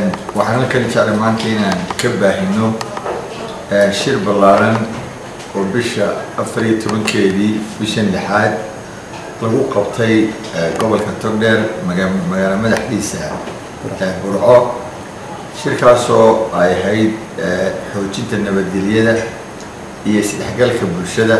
waxaan halkan jeclay maanta inaan ka baahino shir ballaaran oo bisha afar iyo tobankeedii bishan lixaad lagu qabtay gobolka togdheer magaalo madaxdiisa burco shirkaasoo ay ahayd xoojinta nabadgelyada iyo isdhexgalka bulshada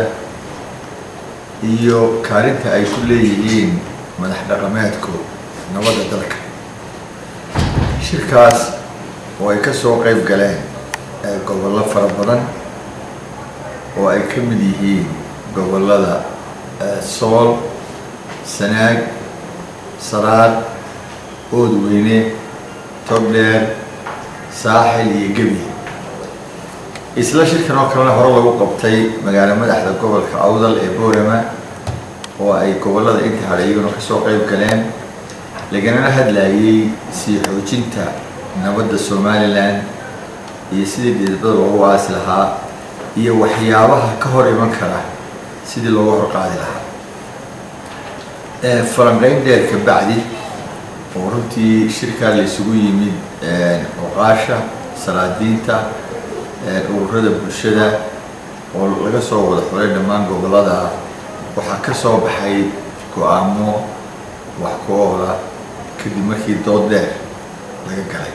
iyo kaalinta ay ku leeyihiin madax dhaqameedku nabadda dalka shirkaas oo ay ka soo qayb galeen gobollo fara badan oo ay ka mid yihiin gobollada sool sanaag saraad oodweyne togdheer saaxil iyo gebi isla shirkan oo kalena hore lagu qabtay magaalo madaxda gobolka awdal ee boorama oo ay gobollada inta hadha iyaguna kasoo qayb galeen laganana hadlayay sii xoojinta nabadda somalilan iyo sidii dhidibada loogu aasi lahaa iyo waxyaabaha ka hor iman kara sidii looga horqaadi lahaa falanqeyn dheer ka bacdi oo runtii shirkaa la isugu yimid oqaasha salaadiinta ururada bulshada oo laga soo wada xulay dhammaan gobollada waxaa ka soo baxay go-aamo wax ku oola kadib markii dood dheer laga galay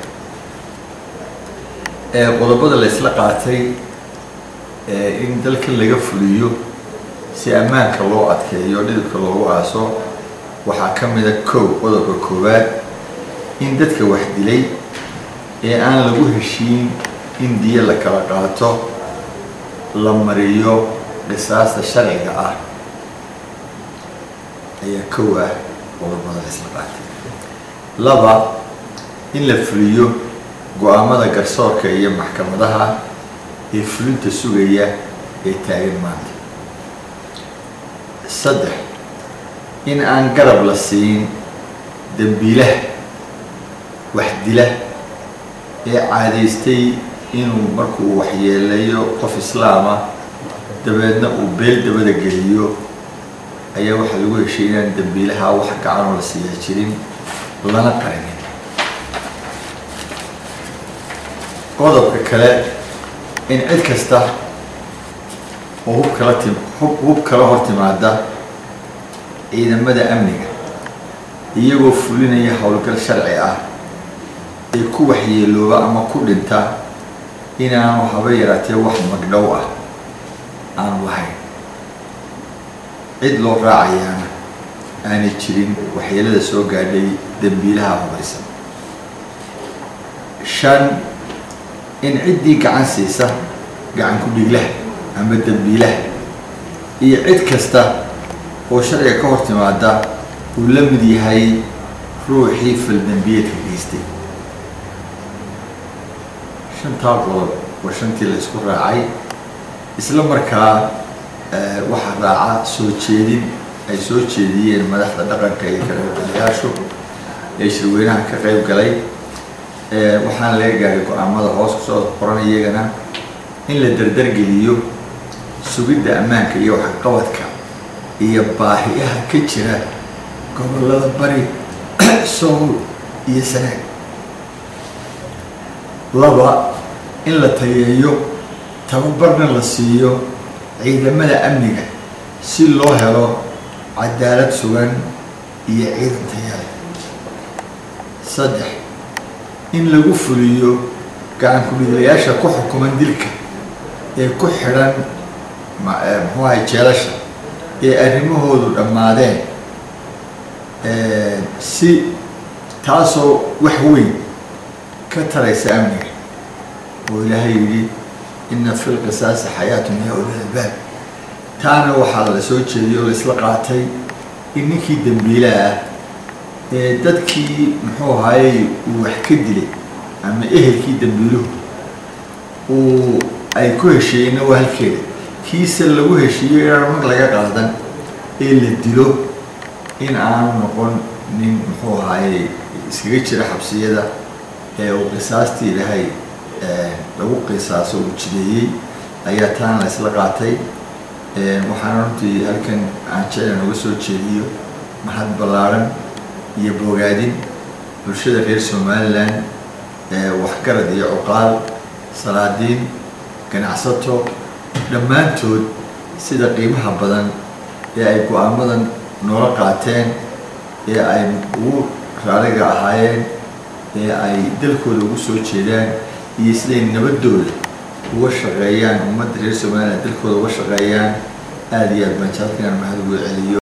qodobada la isla qaatay in dalkan laga fuliyo si ammaanka loo adkeeyo dhidibka loogu aaso waxaa ka mida kow qodobka koowaad in dadka wax dilay ee aan lagu heshiin in diyo la kala qaato la mariyo qisaasta sharciga ah ayaa kow ah qodobada la isla qaatay laba in la fuliyo go-aamada garsoorka iyo maxkamadaha ee fulinta sugaya ee taagan maanta saddex in aan garab la siin dembiilaha wax dila ee caadaystay inuu markuu waxyeeleeyo qof islaama dabeedna uu beel dabada geliyo ayaa waxaa lagu heshay inaan dembiilaha wax gacanoo la siiyaa jirin lana qarinin qodobka kale in cid kasta oo hub kala tim hub kala hor timaada ciidamada amniga iyagoo fulinaya howlgal sharci ah ee ku waxyeelooba ama ku dhinta inaanu haba yaraatee wax magdhow ah aanu lahayn cid loo raacayaana aanay jirin waxyeelada soo gaadhay dembiilaha hubaysan shan in ciddii gacan siisa gacan ku-dhiglaha ama dembiilaha iyo cid kasta oo sharciga ka hor timaada uu la mid yahay ruuxii faldembiyeedka geystay shantaa qodob waa shantii la isku raacay isla markaa waxaa raaca soo jeedin ay soo jeediyeen madaxda dhaqanka iyo kalayaashu ee shirweynaha ka qayb galay waxaana laga gaaray go-aamada hoos kusoo qoran iyagana in la dardargeliyo sugidda ammaanka iyo waxqabadka iyo baahiyaha ka jira gobollada bari sool iyo sanaag laba in la tayeeyo tababarna la siiyo ciidamada amniga si loo helo cadaalad sugan iyo ciidan tayaale saddex in lagu fuliyo gacan ku-dhiglayaasha ku xukuman dilka ee ku xidhan muxuu ahay jeelasha ee arrimahoodu dhammaadeen si taasoo wax weyn ka taraysa amniga oo ilaahay yidhi ina fi lqisaasi xayaatun ya ulil albaab taana waxaa la soo jeediyay oo laisla qaatay in ninkii dembiilaha ah ee dadkii muxuu ahaayey uu wax ka dilay ama ehelkii dembiiluhu uu ay ku heshiiyeyna waa halkeeda kiise lagu heshiiyo inaan mag laga qaadan ee la dilo in aanu noqon nin muxuu ahaayey iskaga jira xabsiyada ee uu qisaastii ilahay lagu qisaaso uu jideeyey ayaa taana la isla qaatay waxaana runtii halkan aan jeclan uga soo jeediyo mahad ballaaran iyo bogaadin bulshada reer somalilan waxgarad iyo cuqaal salaadiin ganacsato dhammaantood sida qiimaha badan ee ay go-aamadan noola qaateen ee ay ugu raaliga ahaayeen ee ay dalkooda ugu soo jeedaan iyo siday nabadooda uga shaqeeyaan ummadda reer somaliland dalkooda uga shaqeeyaan aada iyo aad baan jaalkan mahad ugu celiyo